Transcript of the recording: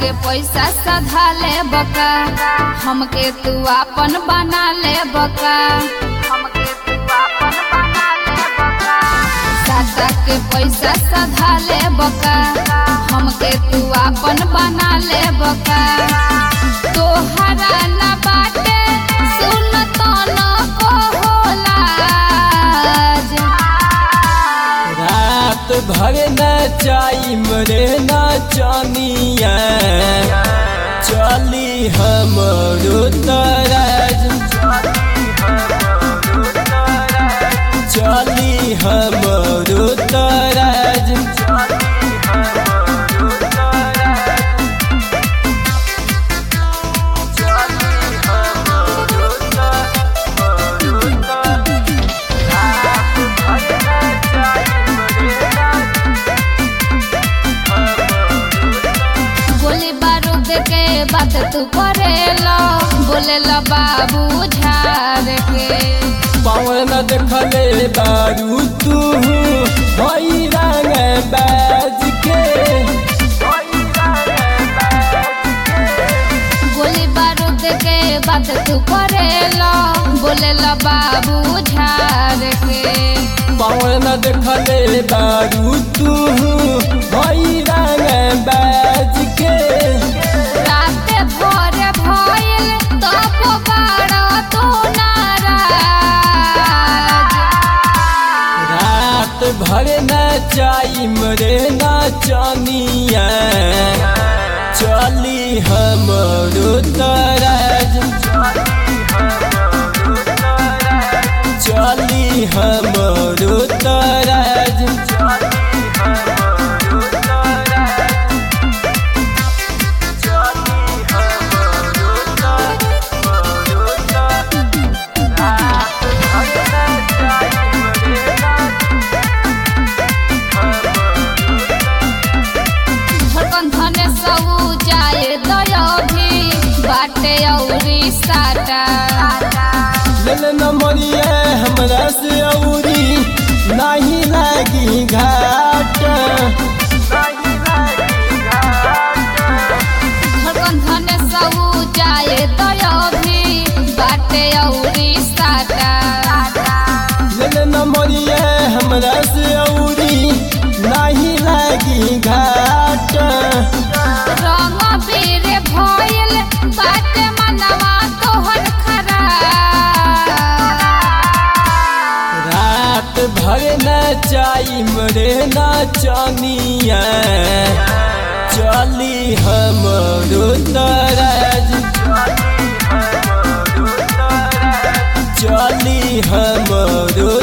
के पैसा सधा ले बका हमके तू आपन बना ले बका हमके तू आपन बना ले बका सादा के पैसा सधा ले बका हमके तू आपन बना ले बका तोहरा न बाटे सुन तो न को होला रात भर नचाई मरे नचनिया चली हमरो तरज चली हमरो तरज गोली बारूद के बात तू करेलो बोलेला बाबू झार के पवन देखले बारू तू भई रंग बाज के गोली बारूद के बात तू करेलो बोलेला बाबू झार के पवन देखले बारू तू भई रंग बाज के रात भर भइल तब बाड़ा तू नाराज रात भर नचाई मरे नचनिया चली हमरो तरज चली हमरो तरज धड़कन धने सऊ जाए दया भी बाटे औरी साटा लेल नमरिए हमरा से औरी नहीं लागी घाट धड़कन धने सऊ जाए दया भी बाटे औरी साटा लेल नमरिए हमरा से औरी नहीं लागी घाट रंग बीर भइल बाटे मनवा तोहर खराब रात भर नचाई मरे नचनिया चली हमरो तरज चली हमरो